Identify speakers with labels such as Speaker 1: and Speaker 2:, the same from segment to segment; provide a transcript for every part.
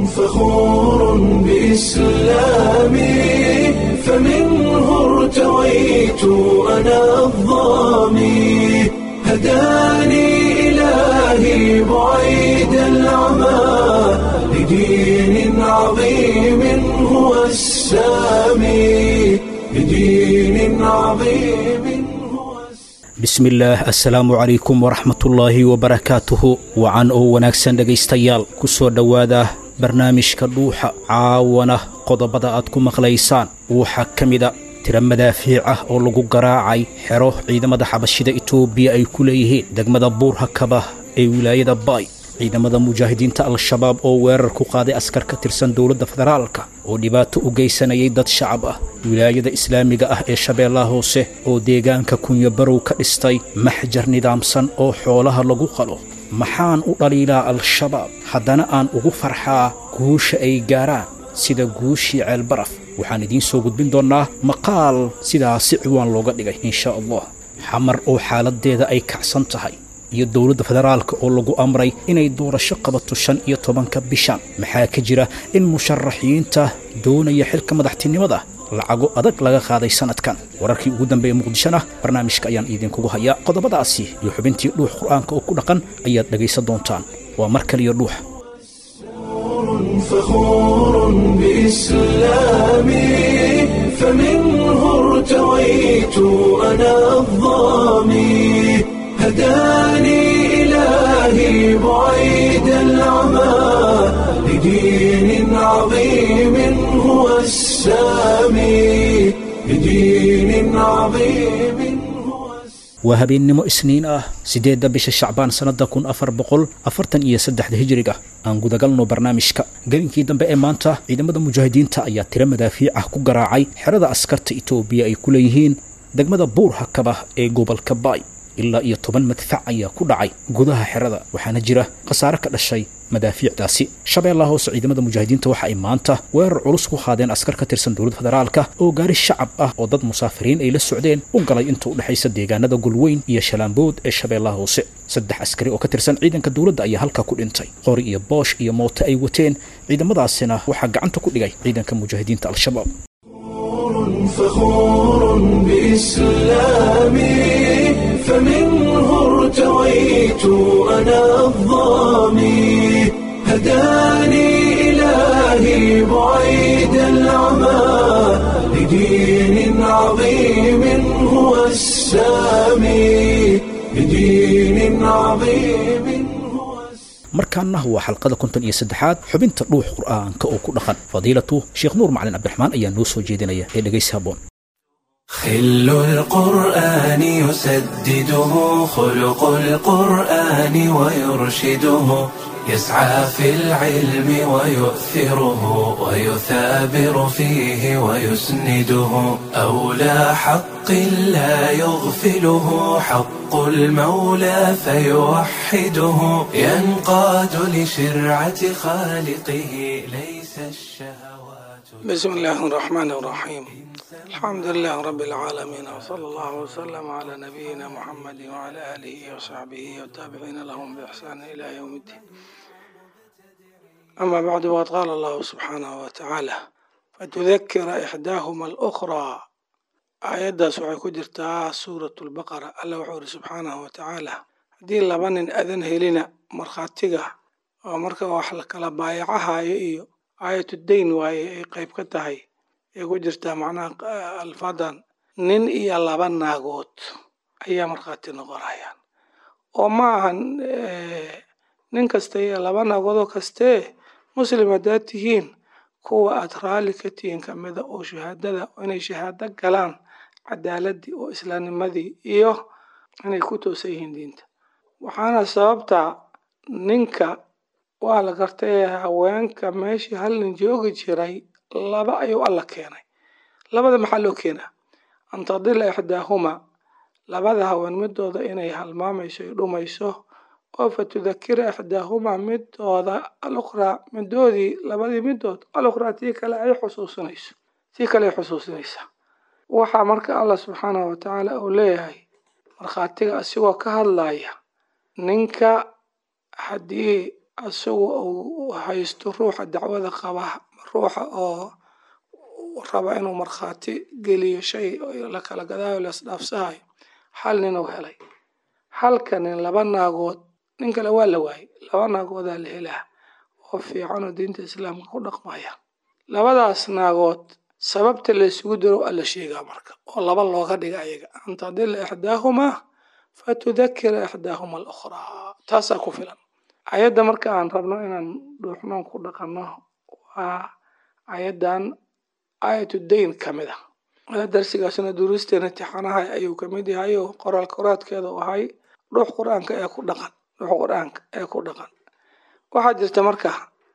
Speaker 1: فخور بإسلامي فمنه ارتويت أنا الضامي هداني إلهي بعيد العمى لدين عظيم هو السامي لدين عظيم هو السامي
Speaker 2: bismillaah assalaamu calaykum waraxmatullaahi wabarakaatuhu wacan oo wanaagsan dhegaystayaal ku soo dhowaada barnaamijka dhuuxa caawana qodobada aad ku maqlaysaan waxaa ka mida tiro madaafiic ah oo lagu garaacay xero ciidamada xabashida itoobiya ay ku leeyihiin degmada buurhakaba ee wilaayada baay ciidamada mujaahidiinta al-shabaab oo weerar ku qaaday askar ka tirsan dowladda federaalka oo dhibaato u geysanayay dad shacab ah wilaayada islaamiga ah ee shabeellaha hoose oo deegaanka kunyabarow ka dhistay maxjar nidaamsan oo xoolaha lagu qalo maxaan u dhaliilaa al-shabaab haddana aan ugu farxaa guusha ay gaaraan sida guushii ceelbaraf waxaan idiin soo gudbin doonnaa maqaal sidaasi ciwaan looga dhigay insha allah xamar oo xaaladdeeda ay kacsan tahay iyo dowladda federaalka oo lagu amray inay doorasho qabato shan iyo tobanka bishan maxaa ka jira in musharaxiinta doonaya xilka madaxtinimada lacago adag laga qaaday sanadkan wararkii ugu dambeeya muqdishona barnaamijka ayaan idinkugu hayaa qodobadaasi iyo xubintii dhuux qur'aanka oo ku dhaqan ayaad dhegaysan doontaan waa mar kaliya dhuux
Speaker 1: فخور بإسلامي فمنه ارتويت أنا الضامي هداني إلهي بعيد العمى لدين عظيم هو السامي لدين عظيم هو السامي
Speaker 2: waa habeennimo isniin ah siddeedda bisha shacbaan sannadda kun afar boqol afartan iyo saddexda hijiriga aan gudagalno barnaamijka gelinkii dambe ee maanta ciidamada mujaahidiinta ayaa tiro madaafiic ah ku garaacay xerada askarta itoobiya ay ku leeyihiin degmada buur hakaba ee gobolka baay ilaa iyo toban madfac ayaa ku dhacay gudaha xerada waxaana jira khasaare ka dhashay madaafiicdaasi shabeellaha hoose ciidamada mujaahidiinta waxa ay maanta weerar culus ku qaadeen askar ka tirsan dowladda federaalka oo gaari shacab ah oo dad musaafiriin ay la socdeen u galay inta u dhexaysa deegaanada gulweyn iyo shalaambood ee shabeellaha hoose saddex askari oo ka tirsan ciidanka dowladda ayaa halkaa ku dhintay qori iyo boosh iyo mooto ay wateen ciidamadaasina waxaa gacanta ku dhigay ciidanka mujaahidiinta al-shabaab
Speaker 1: فخور بإسلامي فمنه ارتويت أنا الضامي هداني إلهي بعيد العمى لدين عظيم هو السامي لدين عظيم هو السامي
Speaker 2: markaana waa xalqada konton iyo saddexaad xubinta dhuux qur'aanka oo ku dhaqan fadiilatu sheekh nuur macalin cabdiraxmaan ayaa noo soo jeedinaya ee dhegaysi habboon
Speaker 1: خل القرآن يسدده خلق القرآن ويرشده يسعى في العلم ويؤثره ويثابر فيه ويسنده أولى حق لا يغفله حق المولى فيوحده ينقاد لشرعة خالقه ليس الشهوات
Speaker 3: بسم الله الرحمن الرحيم الحمد لله رب العالمين وصلى الله وسلم على نبينا محمد وعلى آله وصحبه والتابعين لهم بإحسان إلى يوم الدين أما بعد وقد قال الله سبحانه وتعالى فتذكر إحداهما الأخرى آياداas waxay ku jirtaa suurat lbaqara alla wuxuu iri subxaanahu watacaala haddii laba nin adan helina markhaatiga oo marka wax la kala baayacahayo iyo aayatu dayn waaye ay qayb ka tahay ay ku jirtaa macnaha alfadan nin iyo laba naagood ayaa markhaati noqonayaan oo ma ahan nin kasta iyo laba naagoodoo kastee muslim haddaad tihiin kuwa aad raalli ka tihiin kamida oo shahaadada inay shahaado galaan cadaaladii oo islaamnimadii iyo inay ku toosan yihiin diinta waxaana sababta ninka waa la gartay haweenka meeshii hal nin joogi jiray laba ayuu alla keenay labada maxaa loo keenaa an tadila ixdaahuma labada haween midooda inay halmaamayso ay dhumayso oo fatudakira ixdaahumaa midooda alukhraa midoodii labadii midood alukhraa tii kale ay xusuusinayso tii kale ay xusuusinaysaa waxaa marka allah subxaanahu watacaala uu leeyahay markhaatiga asigoo ka hadlaya ninka haddii isagu uu haysto ruuxa dacwada qaba ruuxa oo raba inuu markhaati geliyo shay la kala gadaayo la isdhaafsahayo hal nin uu helay halka nin laba naagood nin kale waa la waayey laba naagoodaa la helaa oo fiican oo diinta islaamka ku dhaqmaya labadaas naagood sababta la isugu diro waa la sheegaa marka oo laba looga dhiga ayaga an tadila ixdaahumaa fatudakira ixdaahuma alukhraa taasaa ku filan ayadda marka aan rabno inaan dhuuxnoon ku dhaqanno waa ayaddan aayatu dayn ka mid ah darsigaasna duruusteena tixanaha ayuu kamid yahay oo qoraal koraadkeeda u ahay dhuux qur-aanka ee ku dhaqan dhuux qur-aanka ee ku dhaqan waxaa jirta marka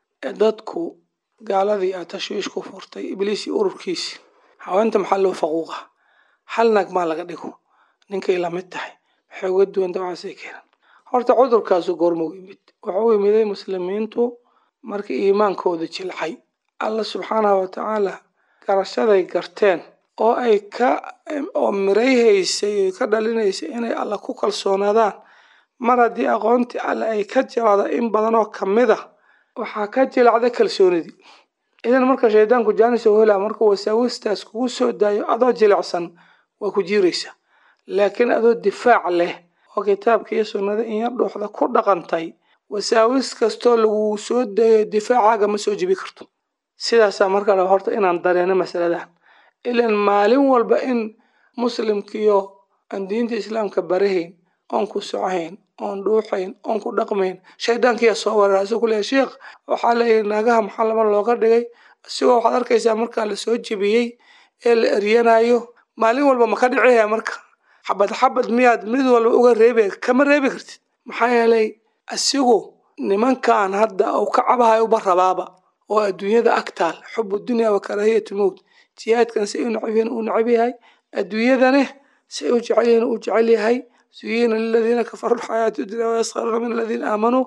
Speaker 3: dadku gaaladii a tashwiish ku furtay ibliisi ururkiisi haweenta maxaa loo faquuqa hal naag maa laga dhigo ninkay lamid tahay maxay uga duwan dawacaasay keenan horta cudurkaasu goormuu yimid wuxuu yimiday muslimiintu markii iimaankooda jilcay alla subxaanahu watacaala garashaday garteen oo ay ka oo mirayhaysay oo ka dhalinaysay inay alla ku kalsoonaadaan mar haddii aqoontii alle ay ka jilacda in badan oo kamid a waxaa ka jilacda kalsoonidii idan marka shaydaanku jaanis oo helaa markuu wasaawistaas kugu soo daayo adoo jilicsan waa ku jiiraysa laakiin adoo difaac leh oo kitaabka iyo sunnada in yar dhuuxda ku dhaqantay wasaawis kastoo lagu soo dayo difaacaaga ma soo jibi karto sidaasaa marka raba horta inaan dareeno masaladan ilan maalin walba in muslimkiyo aan diinta islaamka barahayn oon ku socohayn oon dhuuxayn oon ku dhaqmayn shaydaankiyaa soo weerara asoo kuleeya sheekh waxaa leeyahy naagaha maxaa laba looga dhigay isigoo waxaad arkaysaa markaa lasoo jebiyey ee la eryanayo maalin walba ma ka dhicihaya marka xabad xabad miyaad mid walba uga reebi kama reebi kartid maxaa yeelay asigu nimankan hadda uu ka cabahayo uba rabaaba oo adduunyada agtaal xubu dunya wa karaahiyatu mowt jihaadkan si u necab uu necab yahay adduunyadane si u jecel yihiin uu jecel yahay zuyina liladiina kafaruu lxayaatu dunya wayaskharuuna min aladiina aamanuu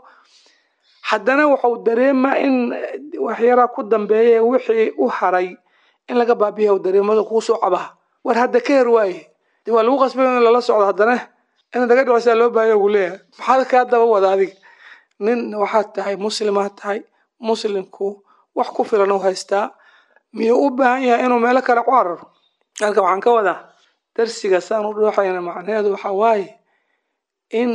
Speaker 3: haddana wuxuu dareemaa in waxyaraa ku dambeeya wixii u haray in laga baabiya dareemada kuu soo cabaha war hadda ka her waaye de waa lagu qasbay in lala socdo haddana in laga dhicisaa loo baahaya gu leeyahay maxaad kaa daba wada adiga nin waxaad tahay muslimaad tahay muslimku wax ku filan u haystaa miyuu u baahan yahay inuu meelo kale ku cararo halka waxaan ka wadaa darsiga saan u dhuuxayna macnaheedu waxaa waaye in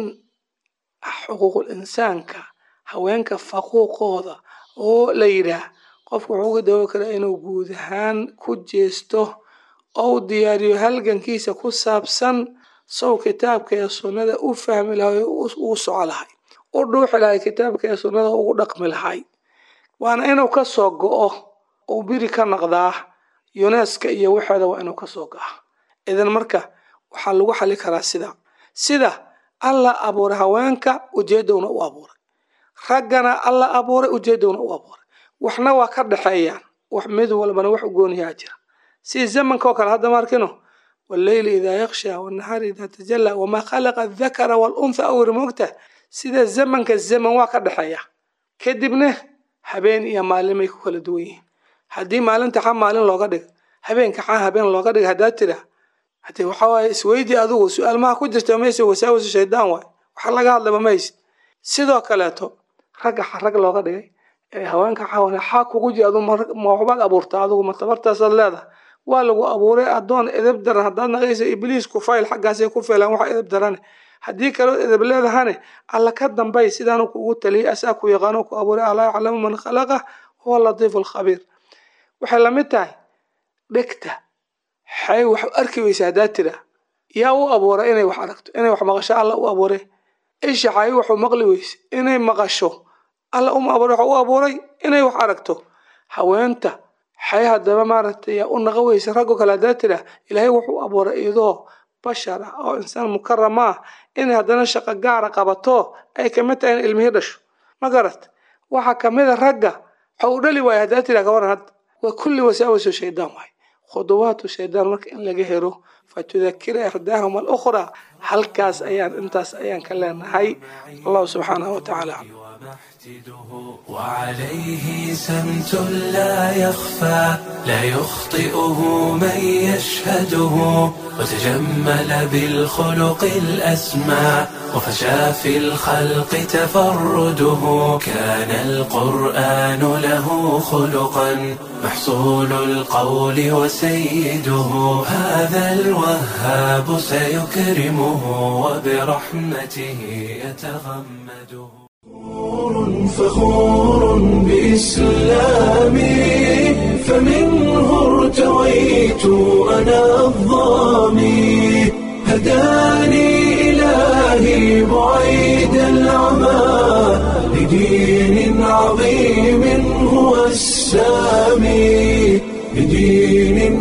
Speaker 3: xuquuqul insaanka haweenka faquuqooda oo la yidhaah qofku wuxuu uga dawoobi karaa inuu guud ahaan ku jeesto oo u diyaariyo halgankiisa ku saabsan sow kitaabka ee sunnada u fahmi lahay uu soco lahay u dhuuxi lahay kitaabka ee sunnada ugu dhaqmi lahay waana inuu ka soo go-o uu biri ka naqdaa yuneska iyo waxeeda waa inuu kasoo go-a idan marka waxaa lagu xali karaa sida sida alla abuuray haweenka ujeedowna u abuuray raggana alla abuuray ujeedowna u abuuray waxna waa ka dhexeeyaan wax mid walbana wax u gooniyaa jira si zamanka oo kale hadda maarkino walleyli idaa yaksha wanahaari idaa tajalla wamaa khalaqa adakara waluntha awri moogta sida zamanka zaman waa ka dhexeeya kadibna habeen iyo maalinmay ku kala duwan yihiin haddii maalinta xa maalin looga dhiga habeenka xa habeen looga dhiga haddaad tira hade waxaa waaye isweydi adigu su-aal maha ku jirta mayse wasaawisu shaydaan waay waxa laga hadlaba mayse sidoo kaleeto ragga xa rag looga dhigay ee haweenka xawana xaa kugu jira adu ma waxbaad abuurtaa adigu ma tabartaasaad leedahay waa lagu abuuray addoon edeb daran haddaad naqaysa ibliisku fayl xaggaasay ku feelaan waxa edeb darane haddii kaloo edeb leedahane alla ka dambay sidaanu kugu taliyay asaa ku yaqaano ku abuuray alaa yaclamu man khalaqa huwa latiifu alkhabiir waxay lamid tahay dhegta xay wax arki weysa haddaad tira yaa u abuuray inay wax aragto inay wax maqasho alla u abuuray isha xay waxu maqli weyse inay maqasho alla uma abuuray waxa u abuuray inay wax aragto haweenta xay haddaba maaragtay yaa u naqa weysa raggo kale haddaad tira ilaahay wuxuu abuuray iyadoo bashar ah oo insaan mukarama ah inay haddana shaqo gaara qabato ay kamid tahay in ilmihii dhasho ma garat waxaa kamid a ragga waxa uu dhali waaya haddaad tira kawaran hadda waa kulli wasaawisu shaydaan waay khuduwaatu shaydaan marka in laga helo fatudakira ixdaahum alukhraa halkaas ayaan intaas ayaan ka leenahay allahu subxaanahu watacaala
Speaker 1: وعليه سمت لا يخفى لا يخطئه من يشهده وتجمل بالخلق الأسمى وفشى في الخلق تفرده كان القرآن له خلقا محصول القول وسيده هذا الوهاب سيكرمه وبرحمته يتغمده فخور بإسلامي فمنه ارتويت أنا الظامي هداني إلهي بعيد العمى لدين عظيم هو السامي لدين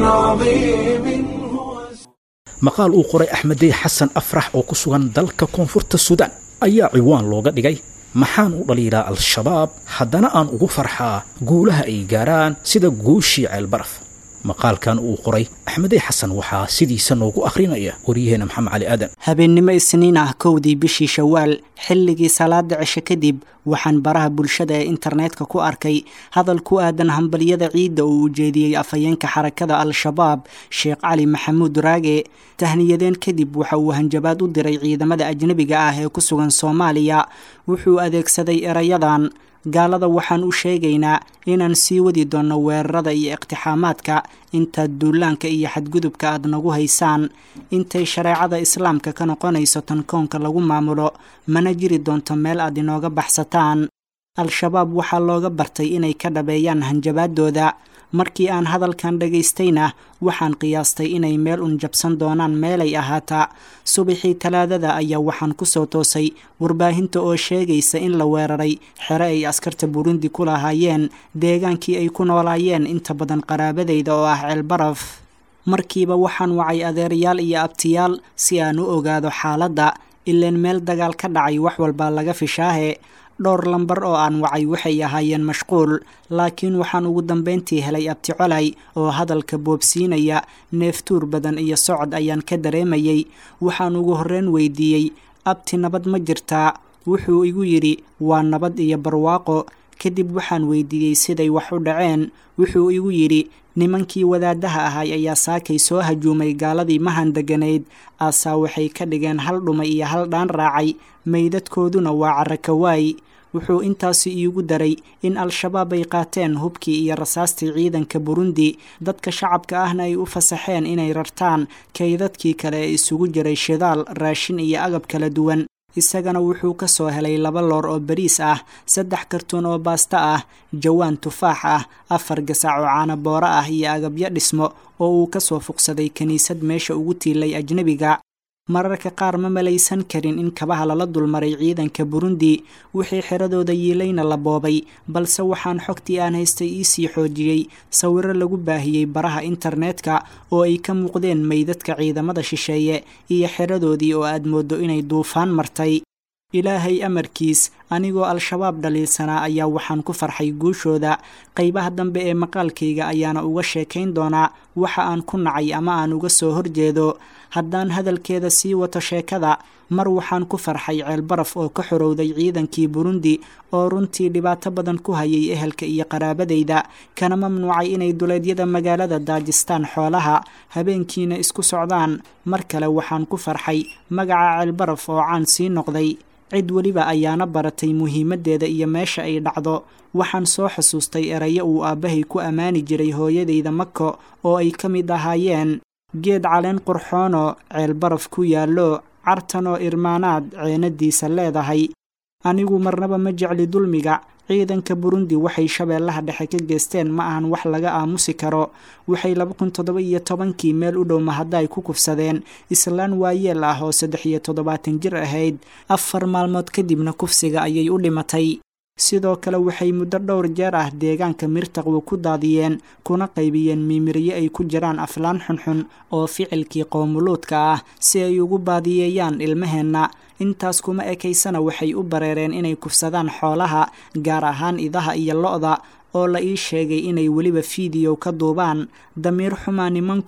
Speaker 1: عظيم هو
Speaker 2: maqaal uu qoray axmedey xasan afrax oo ku sugan dalka koonfurta suudaan ayaa ciwaan looga dhigay maxaan u dhaliilaa al-shabaab haddana aan ugu farxaa guulaha ay gaaraan sida guushii ceelbaraf maqaalkan uu qoray axmedey xasan waxaa sidiisa noogu akhrinaya waryaheena maxamed cali aadan
Speaker 4: habeennimo isniin ah kowdii bishii shawaal xilligii salaada cishe kadib waxaan baraha bulshada ee internetka ku arkay hadal ku aadan hambalyada ciidda uu ujeediyey afhayeenka xarakada al-shabaab sheekh cali maxamuud raage tahniyadeen kadib waxa uu hanjabaad u diray ciidamada ajnebiga ah ee ku sugan soomaaliya wuxuu adeegsaday erayadan gaalada waxaan u sheegaynaa inaan sii wadi doonno weerarada iyo iqtixaamaadka intaad duulaanka iyo xadgudubka aad nagu haysaan intay shareecada islaamka ka noqonayso tan koonka lagu maamulo mana jiri doonto meel aad inooga baxsataan al-shabaab waxaa looga bartay inay ka dhabeeyaan hanjabaadooda markii aan hadalkan dhagaystayna waxaan qiyaastay inay meel un jabsan doonaan meelay ahaataa subaxii talaadada ayaa waxaan ku soo toosay warbaahinta oo sheegaysa in la weeraray xere ay askarta burundi ku lahaayeen deegaankii ay ku noolaayeen inta badan qaraabadayda oo ah ceelbaraf markiiba waxaan wacay adeerayaal iyo abtiyaal si aan u ogaado xaaladda ileen meel dagaal ka dhacay wax walbaa laga fishaahe dhowr lambar oo aan wacay waxay ahaayeen mashquul laakiin waxaan ugu dambayntii helay abti colay oo hadalka boobsiinaya neeftuur badan iyo socod ayaan ka dareemayey waxaan ugu horreyn weydiiyey abti nabad ma jirtaa wuxuu igu yidhi waa nabad iyo barwaaqo kadib waxaan weydiiyey siday wax u dhaceen wuxuu igu yidhi nimankii wadaadaha ahay ayaa saakay soo hajuumay gaaladii mahan deganayd aasaa waxay ka dhigeen hal dhumay iyo hal dhaan raacay meydadkooduna waa carakawaay wuxuu intaasi iigu daray in al-shabaab ay qaateen hubkii iyo rasaastii ciidanka burundi dadka shacabka ahna ay u fasaxeen inay rartaan kaydadkii kale ee isugu jiray shidaal raashin iyo agab kala duwan isagana wuxuu ka soo helay laba loor oo bariis ah saddex kartuun oo baasta ah jawaan tufaax ah afar gasac oo caanabooro ah iyo agabyo dhismo oo uu ka soo fuqsaday kiniisad meesha ugu tiilay ajnebiga mararka qaar ma malaysan karin in kabaha lala dulmaray ciidanka burundi wixii xiradooda yiilayna la boobay balse waxaan xogtii aan haystay iisii xoojiyey sawiro lagu baahiyey baraha internetka oo ay ka muuqdeen meydadka ciidamada shisheeye iyo xiradoodii oo aad mooddo inay duufaan martay ilaahay amarkiis anigoo al-shabaab dhaliilsanaa ayaa waxaan ku farxay guushooda qaybaha dambe ee maqaalkayga ayaana uga sheekayn doonaa waxa aan ku nacay ama aan uga soo horjeedo haddaan hadalkeeda sii wato sheekada mar waxaan ku farxay ceelbaraf oo ka xorowday ciidankii burundi oo runtii dhibaato badan ku hayay ehelka iyo qaraabadayda kana mamnuucay inay duleedyada magaalada daajistaan xoolaha habeenkiina isku socdaan mar kale waxaan ku farxay magaca ceelbaraf oo caan sii noqday cid weliba ayaana baratay muhiimaddeeda iyo meesha ay dhacdo waxaan soo xusuustay erayo uu aabbahay ku ammaani jiray hooyadayda mako oo ay ka mid ahaayeen geed caleen qurxoonoo ceelbaraf ku yaallo cartanoo irmaanaad ceenadiisa leedahay anigu marnaba ma jecli dulmiga ciidanka burundi waxay shabeellaha dhexe ka geesteen ma ahan wax laga aamusi karo waxay laba kun toddoba iyo tobankii meel u dhow mahadda ay ku kufsadeen islaan waayeel ah oo saddex iyo toddobaatan jir ahayd afar maalmood kadibna kufsiga ayay u dhimatay sidoo kale waxay muddo dhowr jeer ah deegaanka mirtaqwu ku daadiyeen kuna qaybiyeen miimiryo ay ku jiraan aflaan xunxun oo ficilkii qoomuluudka ah si ay ugu baadiyeeyaan ilmaheenna intaas kuma ekaysana waxay u bareereen inay kufsadaan xoolaha gaar ahaan idaha iyo lo-da oo la ii sheegay inay weliba fiidiyow ka duubaan damiir xumaa nimanku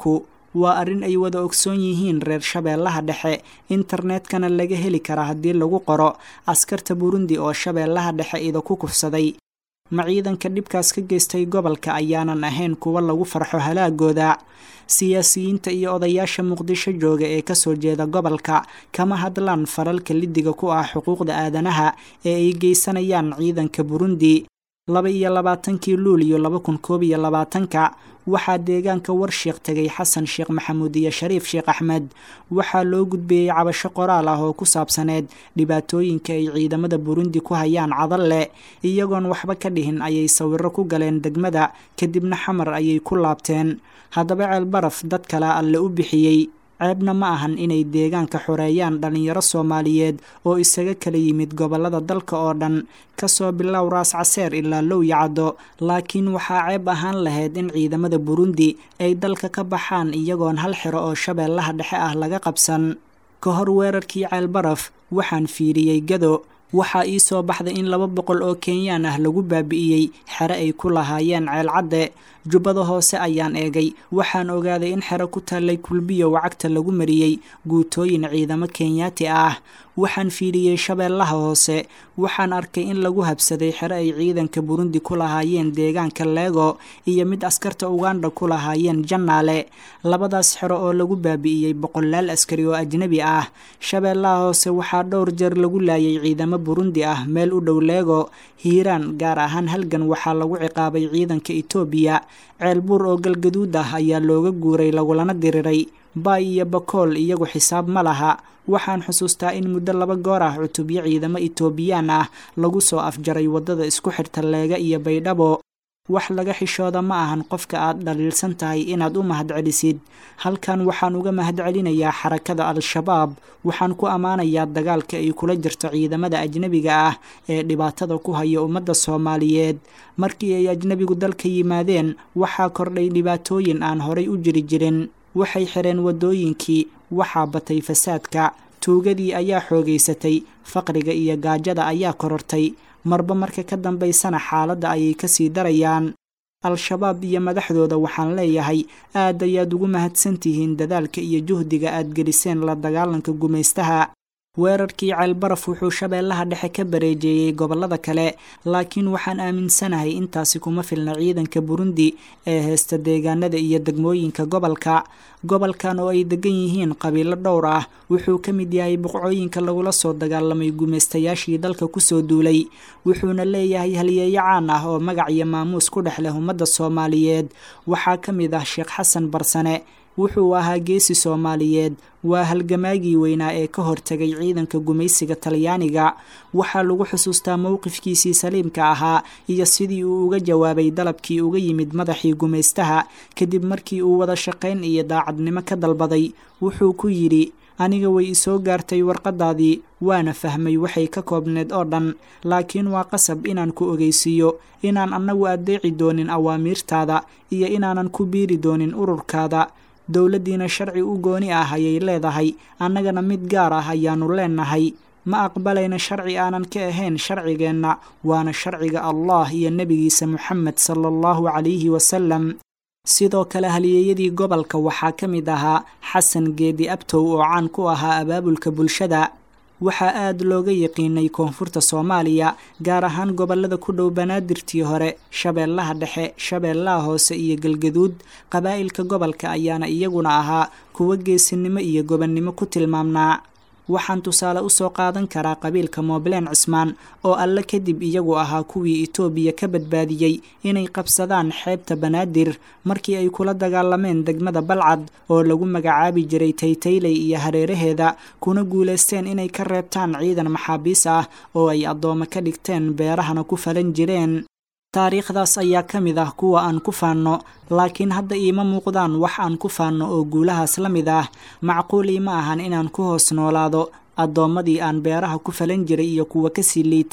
Speaker 4: waa arrin ay wada ogsoon yihiin reer shabeellaha dhexe internetkana laga heli kara haddii lagu qoro askarta burundi oo shabeellaha dhexe ida ku kufsaday ma ciidanka dhibkaas ka geystay gobolka ayaanan ahayn kuwa lagu farxo halaagooda siyaasiyiinta iyo odayaasha muqdisho jooga ee kasoo jeeda gobolka kama hadlaan faralka lidiga ku ah xuquuqda aadanaha ee ay geysanayaan ciidanka burundi laba iyo labaatankii luuliyo laba kun koob iyo labaatanka waxaa deegaanka warshiiq tegay xasan sheekh maxamuud iyo shariif sheekh axmed waxaa loo gudbiyey cabasho qoraal ah oo ku saabsaneed dhibaatooyinka ay ciidamada burundi ku hayaan cadalle iyagoon waxba ka dhihin ayay sawiro ku galeen degmada kadibna xamar ayay ku laabteen haddaba ceel baraf dad kale alle u bixiyey ceebna ma ahan inay deegaanka xoreeyaan dhallinyaro soomaaliyeed oo isaga kala yimid gobollada dalka oo dhan kasoo bilow raas caseer ilaa low yacdo laakiin waxaa ceeb ahaan lahayd in ciidamada burundi ay dalka ka baxaan iyagoon hal xiro oo shabeellaha dhexe ah laga qabsan ka hor weerarkii ceel baraf waxaan fiiriyey gado waxaa ii soo baxday in laba boqol oo kenyaan ah lagu baabi'iyey xere ay ku lahaayeen ceel cadde jubbada hoose ayaan eegay waxaan ogaaday in xero ku taallay kulbiyo wacagta lagu mariyey guutooyin ciidamo kenyaati ah waxaan fiiriyey shabeellaha hoose waxaan arkay in lagu habsaday xero ay ciidanka burundi ku lahaayeen deegaanka leego iyo mid askarta uganda ku lahaayeen jannaale labadaas xero oo lagu baabi'iyey boqolaal askari oo ajnebi ah shabeellaha hoose waxaa dhowr jeer lagu laayay ciidamo burundi ah meel u dhow leego hiiraan gaar ahaan halgan waxaa lagu ciqaabay ciidanka etoobiya ceelbuur oo galgaduud ah ayaa looga guuray lagulana diriray baay iyo bakool iyagu xisaab ma laha waxaan xusuustaa in muddo laba goor ah cutubyo ciidamo etoobiyaan ah lagu soo afjaray waddada isku xirta leega iyo baydhabo wax laga xishooda ma ahan qofka aad dhaliilsan tahay inaad u mahadcelisid halkan waxaan uga mahadcelinayaa xarakada al-shabaab waxaan ku ammaanayaa dagaalka ay kula jirto ciidamada ajnebiga ah ee dhibaatada ku haya ummadda soomaaliyeed markii ay ajnebigu dalka yimaadeen waxaa kordhay dhibaatooyin aan horay u jiri jirin waxay xireen waddooyinkii waxaa batay fasaadka tuugadii ayaa xoogaysatay faqriga iyo gaajada ayaa korortay marba marka ka dambaysana xaaladda ayay kasii darayaan al-shabaab iyo madaxdooda waxaan leeyahay aad ayaad ugu mahadsantihiin dadaalka iyo juhdiga aad geliseen la dagaalanka gumaystaha weerarkii ceelbaraf wuxuu shabeellaha dhexe ka bareejeeyey gobollada kale laakiin waxaan aaminsanahay intaasi kuma filna ciidanka burundi ee heesta deegaanada iyo degmooyinka gobolka gobolkan oo ay degan yihiin qabiilo dhowr ah wuxuu ka mid yahay boqcooyinka lagula soo dagaalamay gumaystayaashii dalka kusoo duulay wuxuuna leeyahay halyeeyo caan ah oo magac iyo maamuus ku dhex leh ummadda soomaaliyeed waxaa ka mid ah sheekh xasan barsane wuxuu ahaa geesi soomaaliyeed waa halgamaagii weynaa ee ka hortegay ciidanka gumaysiga talyaaniga waxaa lagu xusuustaa mowqifkiisii saliimka ahaa iyo sidii uu uga jawaabay dalabkii uga yimid madaxii gumaystaha kadib markii uu wada shaqayn iyo daacadnimo ka dalbaday wuxuu ku yidhi aniga way isoo gaartay warqadaadii waana fahmay waxay ka koobneed oo dhan laakiin waa qasab inaan ku ogeysiiyo inaan annagu addeeci doonin awaamiirtaada iyo inaanan ku biiri doonin ururkaada dowladdiina sharci u gooni ah ayay leedahay annagana mid gaar ah ayaannu leenahay ma aqbalayna sharci aanan ka ahayn sharcigeenna waana sharciga allah iyo nebigiisa moxamed sala allahu calayhi wasalam sidoo kale halyeeyadii gobolka waxaa ka mid ahaa xasan geedi abtow oo caan ku ahaa abaabulka bulshada waxaa aad looga yaqiinay koonfurta soomaaliya gaar ahaan gobollada ku dhow banaadirtii hore shabeellaha dhexe shabeellaha hoose iyo galgaduud qabaa'ilka gobolka ayaana iyaguna ahaa kuwo geesinimo iyo gobonnimo ku tilmaamnaa waxaan tusaale u soo qaadan karaa qabiilka moobleen cismaan oo alle kadib iyagu ahaa kuwii itoobiya ka badbaadiyey inay qabsadaan xeebta banaadir markii ay kula dagaalameen degmada balcad oo lagu magacaabi jiray taytayley iyo hareeraheeda kuna guulaysteen inay ka reebtaan ciidan maxaabiis ah oo ay addoome ka dhigteen beerahana ku falan jireen taariikhdaas ayaa ka mid ah kuwa aan ku faanno laakiin hadda iima muuqdaan wax aan ku faanno oo guulahaas la mid ah macquul iima ahan inaan ku hoos noolaado addoommadii aan beeraha ku falan jiray iyo kuwa kasii liita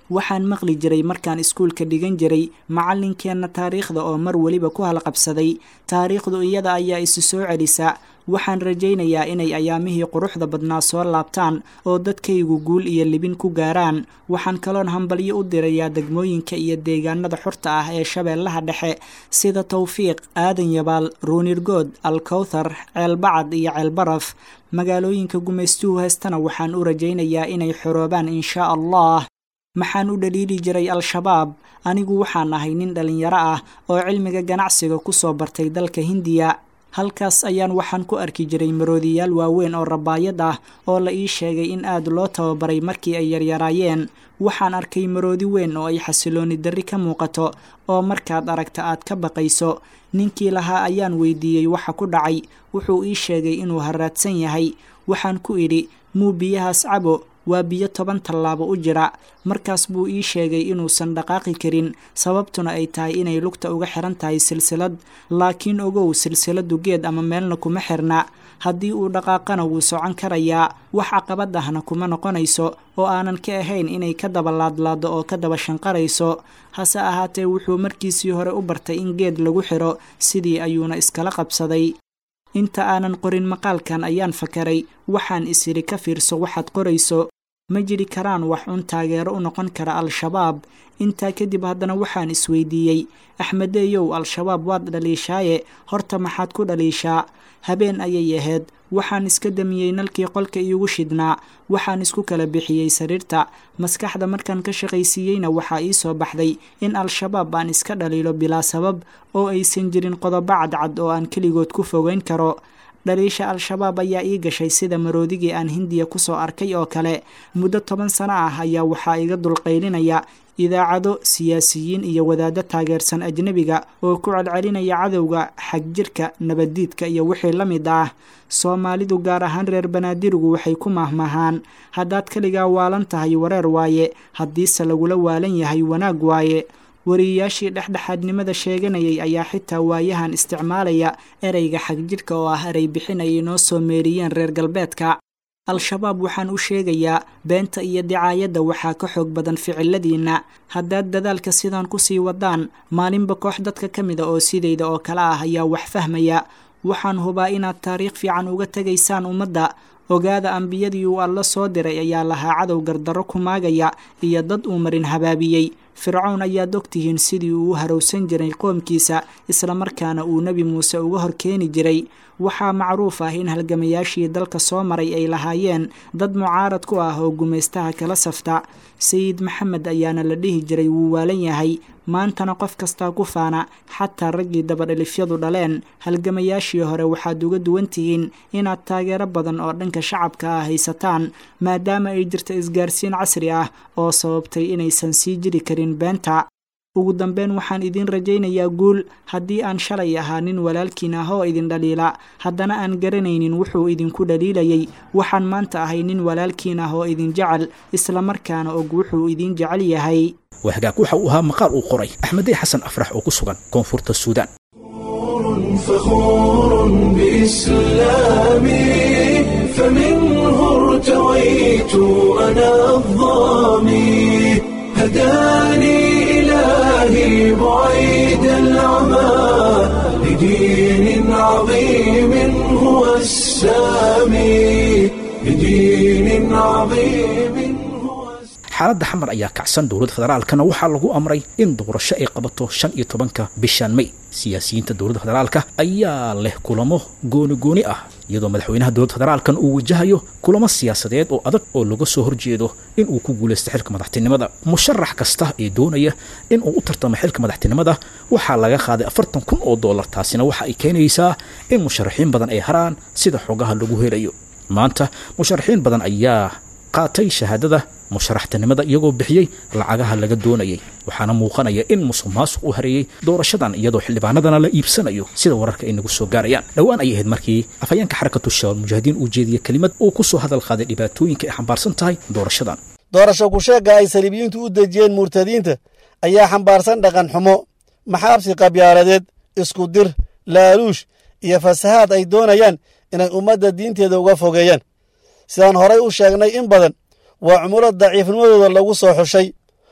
Speaker 4: waxaan maqli jiray markaan iskuulka dhigan jiray macallinkeenna taariikhda oo mar weliba ku halqabsaday taariikhdu iyada ayaa isu soo celisa waxaan rajaynayaa inay ayaamihii quruxda badnaa soo laabtaan oo dadkaygu guul iyo libin ku gaaraan waxaan kaloon hambalyo u dirayaa degmooyinka iyo deegaanada xurta ah ee shabeellaha dhexe sida towfiiq aadan yabaal ruunirgood alkowthar ceelbacad iyo ceelbaraf magaalooyinka gumaystuhu heestana waxaan u rajaynayaa inay xoroobaan inshaa allah maxaan u dhaliili jiray al-shabaab anigu waxaan ahay nin dhallinyaro ah oo cilmiga ganacsiga ku soo bartay dalka hindiya halkaas ayaan waxaan ku arki jiray maroodiyaal waaweyn oo rabaayad ah oo la ii sheegay in aad loo tababaray markii ay yaryaraayeen waxaan arkay maroodi weyn oo ay xasilooni darri ka muuqato oo markaad aragta aad ka baqayso ninkii lahaa ayaan weydiiyey waxa ku dhacay wuxuu ii sheegay inuu haraadsan yahay waxaan ku idhi muu biyahaas cabo waa biyo toban tallaabo u jira markaas buu ii sheegay inuusan dhaqaaqi karin sababtuna ay tahay inay lugta uga xiran tahay silsilad laakiin ogow silsiladu geed ama meelna kuma xirna haddii uu dhaqaaqana wuu socon karayaa wax caqabad ahna kuma noqonayso oo aanan ka ahayn inay ka daba laadlaado oo ka daba shanqarayso hase ahaatee wuxuu markiisii hore u bartay in geed lagu xiro sidii ayuuna iskala qabsaday inta aanan qorin maqaalkan ayaan fakaray waxaan isidhi ka fiirso waxaad qorayso ma jiri karaan wax un taageero u noqon kara al-shabaab intaa kadib haddana waxaan isweydiiyey axmedeeyow al-shabaab waad dhaliishaaye horta maxaad ku dhaliishaa habeen ayay ahayd waxaan iska damiyey nalkii qolka iigu shidnaa waxaan isku kala bixiyey sariirta maskaxda markaan ka shaqaysiiyeyna waxaa ii soo baxday in al-shabaab aan iska dhaliilo bilaa sabab oo aysan jirin qodobo cadcad oo aan keligood ku fogeyn karo dhaliisha al-shabaab ayaa ii gashay sida maroodigii aan hindiya kusoo arkay oo kale muddo toban sano ah ayaa waxaa iga dulqaylinaya idaacado siyaasiyiin iyo wadaaddo taageersan ajnebiga oo ku celcelinaya cadowga xagjirka nabaddiidka iyo wixii la mid ah soomaalidu gaar ahaan reer banaadirigu waxay ku mahmahaan haddaad keligaa waalan tahay wareer waaye haddiise lagula waalan yahay wanaag waaye wariyayaashii dhexdhexaadnimada sheeganayay ayaa xitaa waayahan isticmaalaya ereyga xagjidhka oo ah erey bixin ay inoo soo meeriyeen reer galbeedka al-shabaab waxaan u sheegayaa beenta iyo dicaayadda waxaa ka xoog badan ficiladiinna haddaad dadaalka sidaan kusii wadaan maalinba koox dadka ka mida oo sidayda oo kale ah ayaa wax fahmaya waxaan hubaa inaad taariikh fiican uga tegaysaan ummadda ogaada ambiyadii uu alla soo diray ayaa lahaa cadow gardarro ku maagaya iyo dad uu marin habaabiyey fircown ayaad ogtihiin sidii uu u harowsan jiray qoomkiisa islamarkaana uu nebi muuse uga hor keeni jiray waxaa macruuf ah in halgamayaashii dalka soo maray ay lahaayeen dad mucaarad ku ah oo gumaystaha kala safta sayid maxamed ayaana la dhihi jiray wuu waalan yahay maantana qof kastaa ku faana xataa raggii dabadhelifyadu dhaleen halgamayaashii hore waxaad uga duwan tihiin inaad taageero badan oo dhanka shacabka ah haysataan maadaama ay jirto isgaarsiin casri ah oo sababtay inaysan sii jiri karin beenta ugu dambeyn waxaan idiin rajaynayaa guul haddii aan shalay ahaa nin walaalkiin ah oo idin dhaliila haddana aan garanaynin wuxuu idinku dhaliilayay waxaan maanta ahay nin walaalkiin ah oo idin jecel islamarkaana og wuxuu idin jecel yahay
Speaker 2: waa hagaag waxa uu ahaa maqaal uu qoray axmedey xasan afrax oo ku sugan koonfurta suudaan
Speaker 1: فخور بإسلامي فمنه ارتويت أنا الظامي هداني إلهي بعيد العمى لدين عظيم هو السامي لدين عظيم هو
Speaker 2: xaaladda xamar ayaa kacsan dowladda federaalkana waxaa lagu amray in doorasho ay qabato shan iyo tobanka bishan may siyaasiyiinta dowladda federaalka ayaa leh kulamo gooni gooni ah iyadoo madaxweynaha dowladda federaalkan uu wajahayo kulamo siyaasadeed oo adag oo laga soo horjeedo in uu ku guulaysto xilka madaxtinimada musharax kasta ee doonaya in uu u tartamo xilka madaxtinimada waxaa laga qaaday afartan kun oo dollar taasina waxa ay keenaysaa in musharaxiin badan ay haraan sida xogaha lagu helayo maanta musharaxiin badan ayaa qaatay shahaadada musharaxtinimada iyagoo bixiyey lacagaha laga doonayay waxaana muuqanaya in musuq maasuq u hareeyey doorashadan iyadoo xildhibaanadana la iibsanayo sida wararka ay nagu soo gaarayaan dhowaan ayay ahayd markii afhayeenka xarakatu shabaab mujaahidiin uu jeediyey kelimad uu ku soo hadal qaaday dhibaatooyinka ay xambaarsan tahay doorashadan
Speaker 5: doorasho kusheegga ay saliibiyiintu u dejiyeen murtadiinta ayaa xambaarsan dhaqan xumo maxaabsi qabyaaladeed isku dir laaluush iyo fasahaad ay doonayaan inay ummadda diinteeda uga fogeeyaan sidaan horay u sheegnay in badan waa cumulo daciifnimadooda lagu soo xushay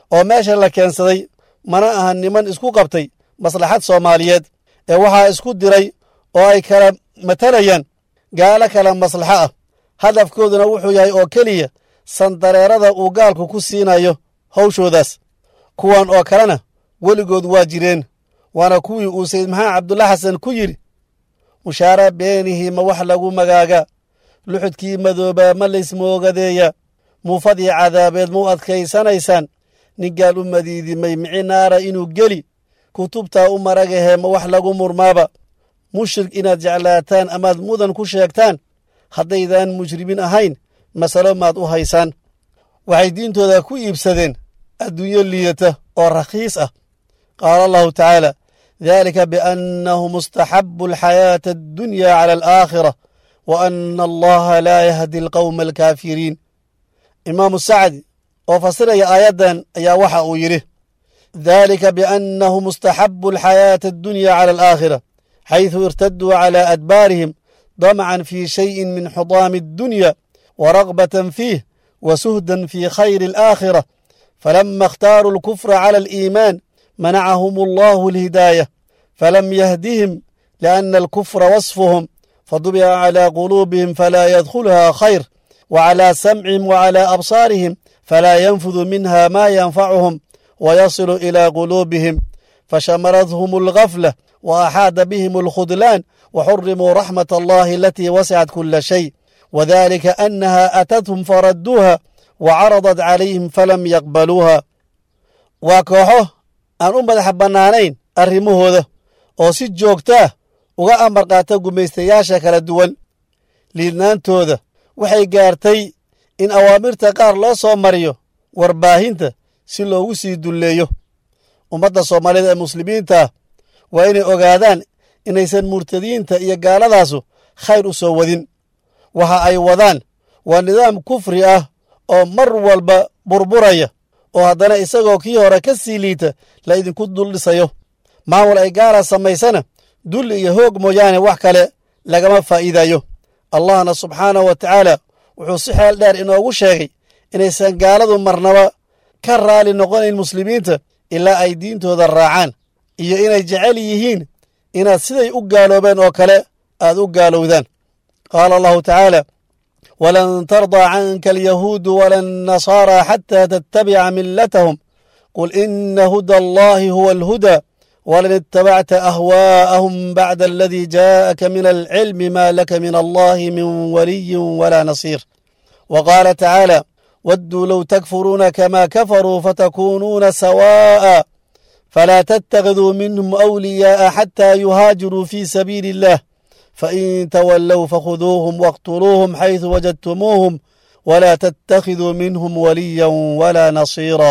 Speaker 5: oo meesha la keensaday mana aha niman isku qabtay maslaxad soomaaliyeed ee waxaa isku diray oo ay kala matalayaan gaalo kala maslaxo ah hadafkooduna wuxuu yahay oo keliya sandareerada uu gaalku ku siinayo hawshoodaas kuwan oo kalena weligood waa jireen waana kuwii uu sayid maxamed cabdulla xasan ku yidhi mushaara beenihii ma wax lagu magaaga luxudkii madoobaa ma laysmoogadeeya muufadii cadaabeed mau adkaysanaysaan nin gaal u madiidimay mici naara inuu geli kutubtaa u maragahee ma wax lagu murmaaba mushrik inaad jeclaataan amaad mudan ku sheegtaan haddaydaan mujrimin ahayn masalo maad u haysaan waxay diintooda ku iibsadeen adduunyo liidata oo rakhiis ah qaala allahu tacaala dalika biannahu mustaxabu alxayaata addunya cala alaakhira wa ana allaha laa yahdi alqowma alkaafiriin imaamu sacdi oo fasiraya aayaddan ayaa waxa uu yidhi dalika biannahu mustaxabu alxayaata addunya cala alaakhira xayثu irtaduu cala adbaarihim damcan fi shayin min xudaami addunya waragbatan fiih wasuhdan fi khayri alaakhira falama اkhtaaruu alkufra cala aliimaan manacahum allahu alhidaayة falam yahdihim liأna alkufra wasfuhum fadubica cala quluubihim falaa yadkhulha khayr wclى samcihim wclى absaarihim falaa yanfudu minha ma yanfacuhum wayasilu ilى quluubihim fashamaradhum algafla وأxاada bihim الkhudlaan وxurimuu raxmaة allahi alatii wasicat kula shay wdalika أnaha aatathum faraduuha وcaraضat calayhim falam yaqbaluuha waa kooxo aan u madax bannaanayn arrimahooda oo si joogtaah uga amar qaata gumaystayaasha kala duwan liidnaantooda waxay gaartay in awaamirta qaar loo soo mariyo warbaahinta si loogu sii dulleeyo ummadda soomaaliyeed ee muslimiintaah waa inay ogaadaan inaysan murtadiinta iyo gaaladaasu khayr u soo wadin waxa ay wadaan waa nidaam kufri ah oo mar walba burburaya oo haddana isagoo kii hore ka sii liita la idinku dul dhisayo maamul ay gaala samaysana dulli iyo hoog mooyaane wax kale lagama faa'iidayo allahna subxaanahu wa tacaala wuxuu si xeel dheer inoogu sheegay inaysan gaaladu marnaba ka raali noqonayn muslimiinta ilaa ay diintooda raacaan iyo inay jecel yihiin inaad siday u gaaloobeen oo kale aad u gaalowdaan qaala allahu tacaala walan tardaa canka alyahuudu wala annasaara xataa tattabica millatahum qul ina huda allahi huwa alhudaa walan ittabacta ahwaa'ahum bacda aladii jaa'aka min alcilmi ma laka min allahi min waliyin walaa nasiir wa qaala tacaala wadduu low takfuruuna kama kafaruu fatakuunuuna sawaa'a فلا تتخذوا منهم أولياء حتى يهاجروا في سبيل الله فإن تولوا فخذوهم واقتلوهم حيث وجدتموهم ولا تتخذوا منهم وليا ولا نصيرا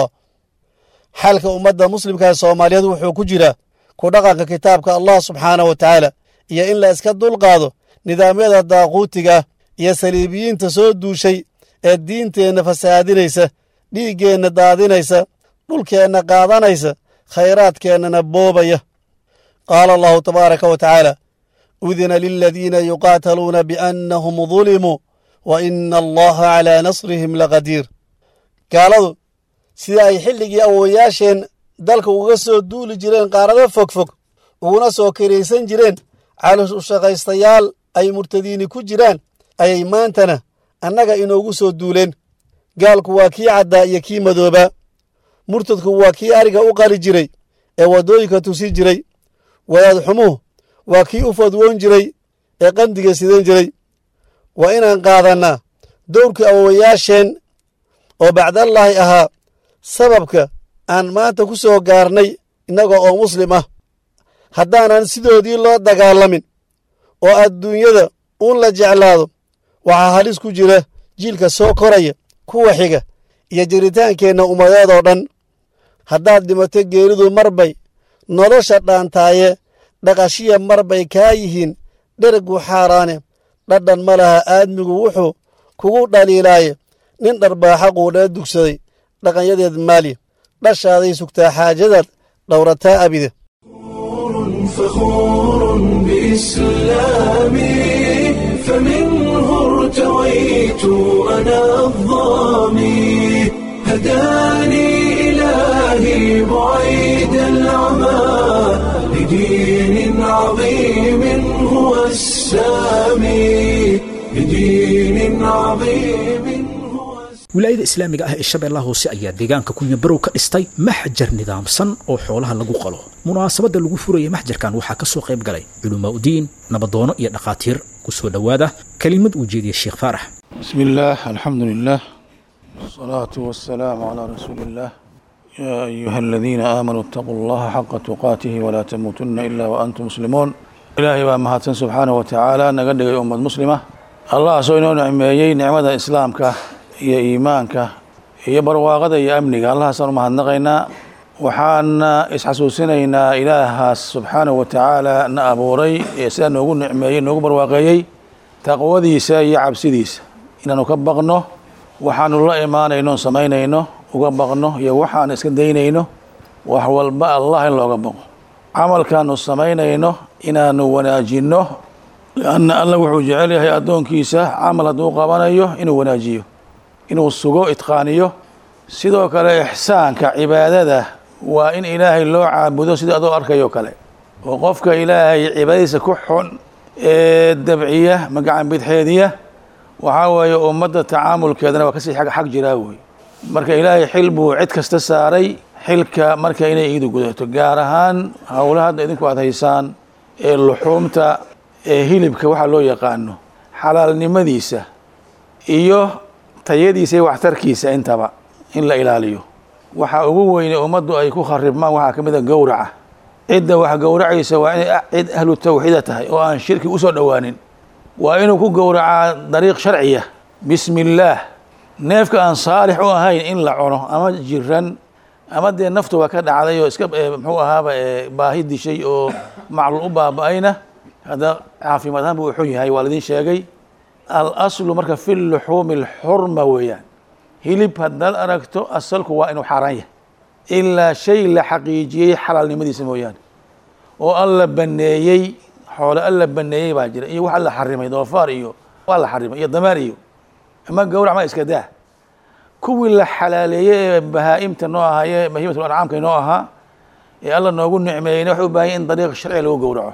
Speaker 5: xalka ummadda muslimka ee soomaaliyeed wuxuu ku jiraa ku dhaqanka kitaabka allah subxaanah wa tacaala iyo in la iska dulqaado nidaamyada daaquutiga iyo saliibiyiinta soo duushay ee diinteenna fasaadinaysa dhiiggeenna daadinaysa dhulkeenna qaadanaysa khayraadkeennana boobaya qaala allahu tabaaraka wa tacaala udina liladiina yuqaataluuna biannahum dulimuu wa ina allaha calaa nasrihim laqadiir gaaladu sida ay xilligii awowayaasheen dalka uga soo duuli jireen qaarado fogfog uguna soo kiraysan jireen calosh u shaqaystayaal ay murtadiini ku jiraan ayay maantana annaga inoogu soo duuleen gaalku waa kii caddaa iyo kii madoobaa murtadku waa kii ariga u qali jiray ee waddooyinka tusi jiray wadaad xumuhu waa kii u fadwoon jiray ee qandiga sidan jiray waa inaan qaadannaa dowrkii awowayaasheen oo bacdallaahi ahaa sababka aan maanta ku soo gaarnay innaga oo muslim ah haddaanan sidoodii loo dagaalamin oo adduunyada uun la jeclaado waxaa halis ku jira jiilka soo koraya kuwa xiga iyo jiritaankeenna ummadeed oo dhan haddaad dhimato geeridu mar bay nolosha dhaantaaye dhaqashiya mar bay kaa yihiin dhergu xaaraane dhadhan ma laha aadmigu wuxuu kugu dhaliilaaye nin dharbaaxa quudhee dugsaday dhaqanyadeed maali dhashaaday sugtaa xaajadaad dhowrataa abide
Speaker 1: فخور بإسلامي فمنه ارتويت أنا الظامي هداني إلهي بعيد العمى لدين عظيم هو السامي لدين عظيم هو
Speaker 2: wilaayada islaamiga ah ee shabeellaha hoose ayaa deegaanka kunyabarow ka dhistay maxjar nidaamsan oo xoolaha lagu qalo munaasabadda lagu furaya maxjarkan waxaa ka soo qayb galay culimaauddiin nabadoono iyo dhakhaatiir ku soo dhowaada kelimad uu jeediya sheekh faarax
Speaker 6: بسم الله الحمد لله والصلاة والسلام على رسول الله يا أيها الذين آمنوا اتقوا الله حق تقاته ولا تموتن إلا وأنتم مسلمون إلهي وأمهاتن سبحانه وتعالى نقدر أمة مسلمة الله سوينا نعميي نعمة إسلامك يا إيمانك يا برواقة يا أمنك الله سنو مهنقينا وحانا إسحسوسنا إله سبحانه وتعالى نأبوري يسأل نقول نعميي نقول برواقيي taqwadiisa iyo cabsidiisa inaanu ka baqno waxaanu la imaanayno samaynayno uga baqno iyo waxaan iska daynayno wax walba allah in looga baqo camalkaanu samaynayno inaanu wanaajinno lianna allah wuxuu jecel yahay addoonkiisa camal hadduu qabanayo inuu wanaajiyo inuu sugo itqaaniyo sidoo kale ixsaanka cibaadada waa in ilaahay loo caabudo sida adoo arkayo kale oo qofka ilaahay cibaadadiisa ku xun ee dabciya magacan bidxeediya waxaa weeye ummadda tacaamulkeedana waa kasii ag xag jiraa wey marka ilaahay xil buu cid kasta saaray xilka marka inay iidu gudato gaar ahaan howlaha hadda idinku aad haysaan ee luxuumta ee hilibka waxaa loo yaqaano xalaalnimadiisa iyo tayadiisa iyo waxtarkiisa intaba in la ilaaliyo waxa ugu weyne ummaddu ay ku kharibmaan waxaa ka mid a gowraca cidda wax gowracaysa waa inay cid ahlu tawxiida tahay oo aan shirki usoo dhowaanin waa inuu ku gowracaa dariiq sharciya bismi illaah neefka aan saalix u ahayn in la cuno ama jiran ama dee naftu waa ka dhacday oo iska muxuu ahaaba baahi dishay oo maclul u baaba-ayna hadda caafimaad ahaan buu xun yahay waa laidin sheegay al aslu marka fi luxuumi alxurma weeyaan hilib haddaad aragto asalku waa inuu xaaraan yahay ilaa shay la xaqiijiyey xalaalnimadiisa mooyaane oo alla baneeyey xoole alla baneeyey baa jira iyo wax alla xarimay doofaar iyo waa la xarimay iyo damaar iyo ama gowrac ma iska daa kuwii la xalaaleeyey ee bahaa-imta noo ahaaye bahiimatul ancaamka noo ahaa ee alla noogu nicmeeyeyna waxay u baahan yahy in dariiq sharciga lagu gowraco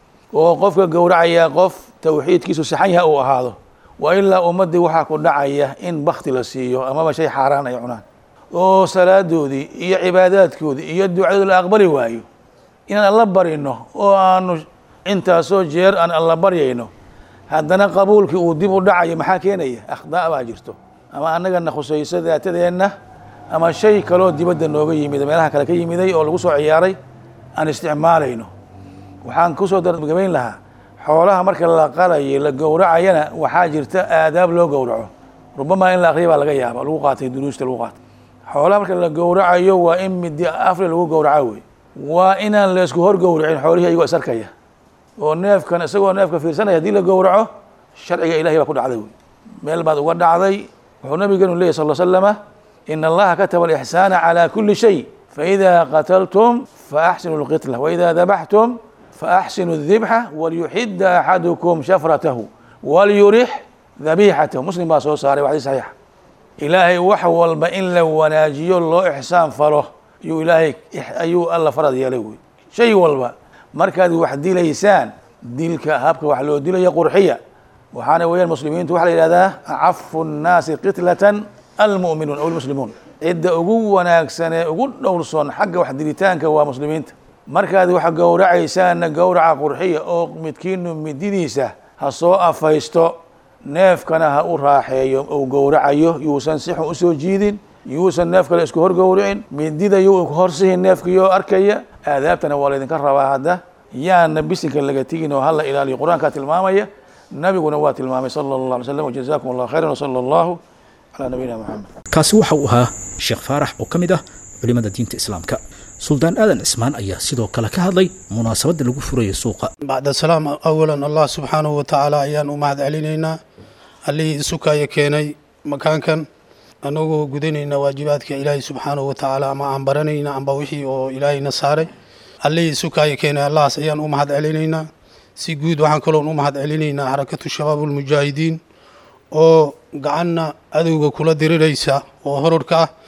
Speaker 6: oo qofka gowracayaa qof tawxiidkiisu saxan yaha uu ahaado waa ilaa ummaddii waxaa ku dhacaya in bakti la siiyo amaba shay xaaraan ay cunaan oo salaadoodii iyo cibaadaadkoodii iyo ducadooda la aqbali waayo inaan alla barino oo aanu intaasoo jeer aan alla baryayno haddana qabuulkii uu dib u dhacayo maxaa keenaya akhdaa baa jirto ama annagana khusayso daatadeenna ama shay kaloo dibadda nooga yimid meelaha kale ka yimiday oo lagu soo ciyaaray aan isticmaalayno waxaan kusoo dargabayn lahaa xoolaha marka la qalayo la gowracayana waxaa jirta aadaab loo gowraco rubamaa in la akriya baa laga yaaba lagu qaatay duruusta lagu qaatay xoolaha marka la gowracayo waa in midi afri lagu gowraco wey waa inaan la isku hor gowracin xoolihii ayagoo isarkaya oo neefkan isagoo neefka fiirsanaya haddii la gowraco sharciga ilahay baa ku dhacday wey meel baad uga dhacday wuxuu nabigeenu leyahy sal slama in allaha kataba alixsaana calى kuli shay faإida qataltum faaxsinu اlqitla waإida dabaxtum faaxsinu الdibxa walyuxida axadukum shafratahu walyurix dabixatahu muslim baa soo saaray waa xadis saxiixa ilaahay wax walba in la wanaajiyo loo ixsaan falo ayuu ilaahay ayuu alla farad yeelay wey shay walba markaad wax dilaysaan dilka habka wax loo dilaya qurxiya waxaana weeyaan muslimiintu waxaa la yihahdaa acafu nnaasi qitlatan almu'minuun aw almuslimuun cidda ugu wanaagsan ee ugu dhowrsoon xagga wax dilitaanka waa muslimiinta markaad wax gowracaysaanna gowraca qurxiya oo midkiinu mididiisa ha soo afaysto neefkana ha u raaxeeyo uu gowracayo yuusan si xun usoo jiidin yuusan neef kale isku hor gowricin midida yuu horsihin neefkiyoo arkaya aadaabtana waa laydinka rabaa hadda yaana bisinka laga tegin oo hala ilaaliyo qur-aankaa tilmaamaya nabiguna waa tilmaamay sala allah alay slam wajazakum allah khayran wsala allahu calaa nabiyina moxamed
Speaker 2: kaasi waxa uu ahaa sheekh faarax oo ka mid ah culimada diinta islaamka suldaan aadan cismaan ayaa sidoo kale ka hadlay munaasabadda lagu furaya suuqa
Speaker 7: bacd asalaam awalan allah subxaanahu wa tacaala ayaan u mahad celinaynaa allihii isukaya keenay makaankan annagoo gudanayna waajibaadka ilaahay subxaanahu wa tacaala ama aan baranayna amba wixii oo ilaahayna saaray allihii isukaya keenay allahaas ayaan u mahad celinaynaa si guud waxaan kaloon u mahad celinaynaa xarakatu shabaab ulmujaahidiin oo gacanna adowga kula diriraysa oo horarka ah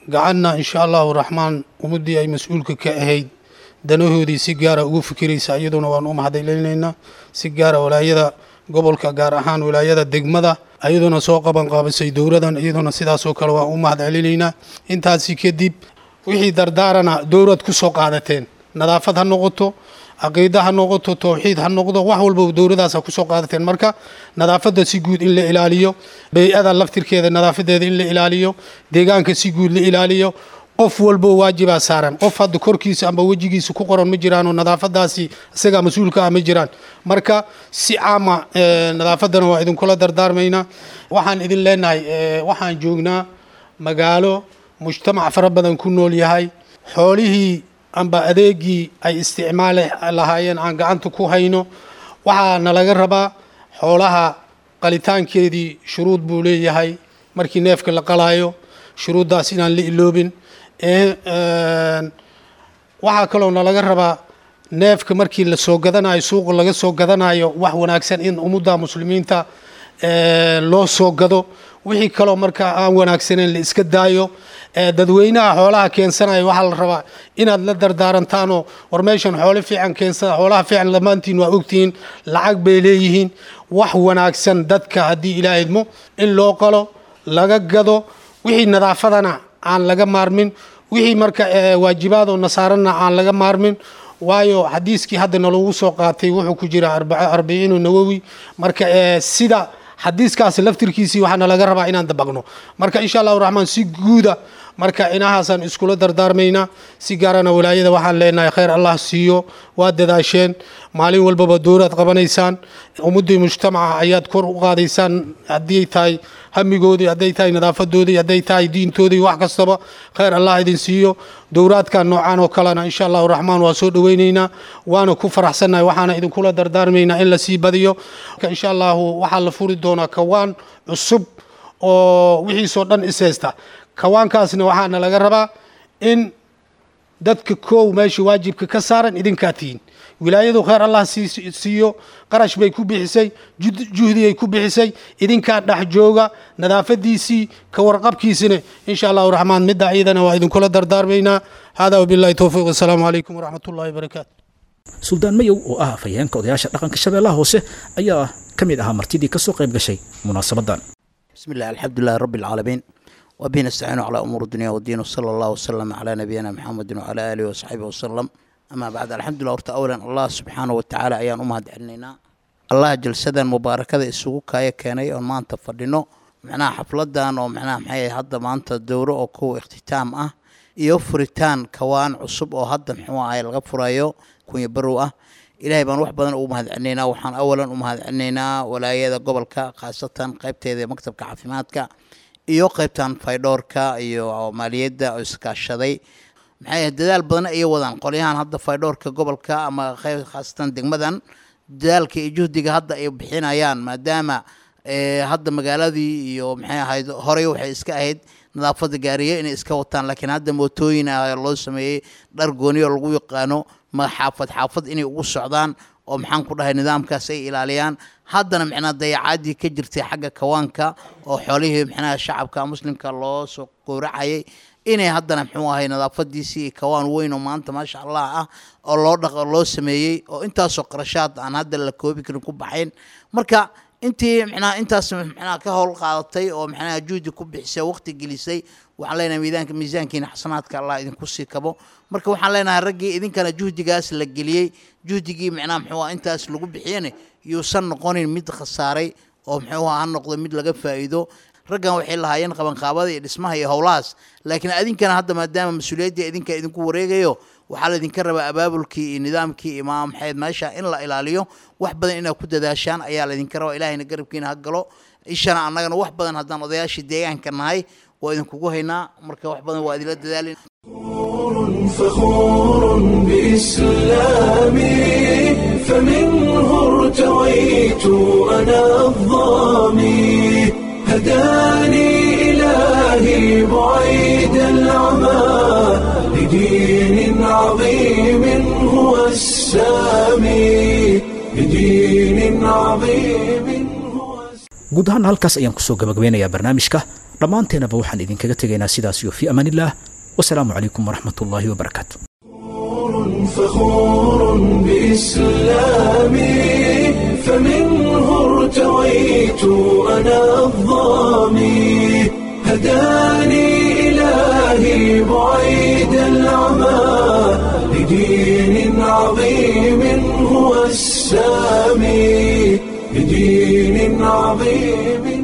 Speaker 7: gacanna insha allahu raxmaan ummaddii ay mas-uulka ka ahayd danahoodii si gaara ugu fikiraysa iyaduna waan u mahadcelinaynaa si gaara walaayada gobolka gaar ahaan walaayada degmada iyaduna soo qaban qaabisay dowladan iyaduna sidaasoo kale waan u mahadcelinaynaa intaasi kadib wixii dardaarana dowlad ku soo qaadateen nadaafad ha noqoto caqiida ha noqoto towxiid ha noqdo wax walba dowladaasa kusoo qaadateen marka nadaafadda si guud in la ilaaliyo bey-ada laftirkeeda nadaafadeeda in la ilaaliyo deegaanka si guud la ilaaliyo qof walbo waajibaa saaran qof hadda korkiisa amba wejigiisa ku qoran ma jiraanoo nadaafadaasi isagaa mas-uulka ah ma jiraan marka si caama nadaafaddana waa idinkula dardaarmaynaa waxaan idin leenahay waxaan joognaa magaalo mujtamac fara badan ku nool yahay xoolihii amba adeegii ay isticmaali lahaayeen aan gacanta ku hayno waxaa nalaga rabaa xoolaha qalitaankeedii shuruud buu leeyahay markii neefka la qalaayo shuruuddaas inaan la iloobin waxaa kaloo nalaga rabaa neefka markii la soo gadanayo suuqa laga soo gadanayo wax wanaagsan in ummadda muslimiinta loo soo gado wixii kaloo markaa aan wanaagsaneyn la iska daayo dadweynaha xoolaha keensanaya waxaa la rabaa inaad la dardaarantaanoo war meeshan xoolo fiican keensada xoolaha fiican dhammaantiin waa ogtihiin lacag bay leeyihiin wax wanaagsan dadka haddii ilaa idmo in loo qalo laga gado wixii nadaafadana aan laga maarmin wixii marka waajibaadoo nasaarana aan laga maarmin waayo xadiiskii hadda nalagu soo qaatay wuxuu ku jira arbaciinu nawowi marka sida xadiiskaasi laftirkiisii waxaana laga rabaa inaan dabaqno marka insha allahu raxmaan si guuda marka inahaasaan iskula dardaarmaynaa si gaarana walaayada waxaan leenahay khayr allah siiyo waa dadaasheen maalin walbaba dowlaad qabanaysaan ummaddii mujtamaca ayaad kor u qaadaysaan haddii tahay hamigoodii hadday tahay nadaafadoodii hadday tahay diintoodii wax kastaba khayr allah idin siiyo dowraadkan noocaan oo kalena insha allahu raxmaan waa soo dhoweynaynaa waana ku faraxsannahay waxaana idinkula dardaarmaynaa in la sii badiyo insha allahu waxaa la furi doonaa kawaan cusub oo wixiisoo dhan ishaysta kawaankaasna waxaana laga rabaa in dadka koow meesha waajibka ka saaran idinkaa tihiin wilaayadu khayr allah siiyo qarash bay ku bixisay juhdiyay ku bixisay idinkaa dhex jooga nadaafadiisii ka warqabkiisina insha allahu raxmaan midda iyadana waa idinkula dardaarmaynaa hada wabillahi towfiiq wasalaamu calaykum waraxmat ullahi wabarakaatu
Speaker 2: suldaan mayow oo ah afhayeenka odayaasha dhaqanka shabeellaha hoose ayaa ka mid ahaa martidii ka soo qayb gashay munaasabadan
Speaker 8: بسم الله الحمد لله رب العالمين وبه نستعين على أمور الدنيا والدين وصلى الله وسلم على نبينا محمد وعلى آله وصحبه وسلم أما بعد الحمد لله ورت أولا الله سبحانه وتعالى أيان أمهد علينا الله جلسدا مباركة السوق كايا كاني وما أنت فردينو معناها حفلدان ومعناها محي هذا ما أنت الدورة أو كو اختتام أه iyo furitaan kawaan cusub oo hadda muxuu ahay laga furayo kunya barow ah ilaahay baan wax badan ugu mahadcelinaynaa waxaan awalan u mahadcelinaynaa walaayada gobolka khaasatan qaybteeda maktabka caafimaadka iyo qaybtan faydhoorka iyo maaliyadda oo iskaashaday maxay dadaal badan ay wadaan qolyahan hadda faydhoorka gobolka ama khaasatan degmadan dadaalka iyo juhdiga hadda ay bixinayaan maadaama hadda magaaladii iyo maxay ahayd horey waxay iska ahayd nadaafada gaariye inay iska wataan laakiin hadda mootooyin ah loo sameeyey dhar gooni oo lagu yaqaano ma xaafad xaafad inay ugu socdaan oo maxaan ku dhahay nidaamkaas ay ilaaliyaan haddana micnaa dayacaadii ka jirtay xagga kawaanka oo xoolihii micnaha shacabka muslimka loo soo gowracayay inay haddana muxuu ahay nadaafadiisii kawaan weyn oo maanta maasha allah ah oo loo dhaq loo sameeyey oo intaasoo qarashaad aan hadda la koobi karin ku baxayn marka intii micnaha intaas micnaha ka howl qaadatay oo micnaha juhdi ku bixisay waqti gelisay waxaan leenahay miidaanka miisaankiina xasanaadka allah idinku sii kabo marka waxaan leenahay raggii idinkana juhdigaas la geliyey juhdigii micnaha muxuu ah intaas lagu bixiyana yuusan noqonin mid khasaaray oo muxuu ha noqdo mid laga faa'iido raggan waxay lahaayeen qabanqaabada iyo dhismaha iyo howlahaas laakiin adinkana hadda maadaama mas-uuliyaddii idinka idinku wareegayo waxaa laydinka rabaa abaabulkii iyo nidaamkii imaam maxayd meesha in la ilaaliyo wax badan inaad ku dadaashaan ayaa laydinka rabaa ilahayna garabkiina ha galo ishana annagana wax badan haddaan odayaashii deegaanka nahay waa idinkugu haynaa marka wax badan waa idinla dadaalin
Speaker 1: فخور بإسلامي فمنه ارتويت أنا الظامي هداني إلهي بعيد العمى لدين عظيم هو السامي لدين عظيم هو
Speaker 2: guud ahaan halkaas ayaan kusoo gabagabeynayaa barnaamijka dhammaanteenaba waxaan idinkaga tegaynaa sidaas iyo fii amaanillaah wasalaamu calaykum waraxmat ullaahi wabarakaatu
Speaker 1: فخور بإسلامي فمنه ارتويت أنا الظامي هداني إلهي بعيد العمى لدين عظيم هو السامي لدين عظيم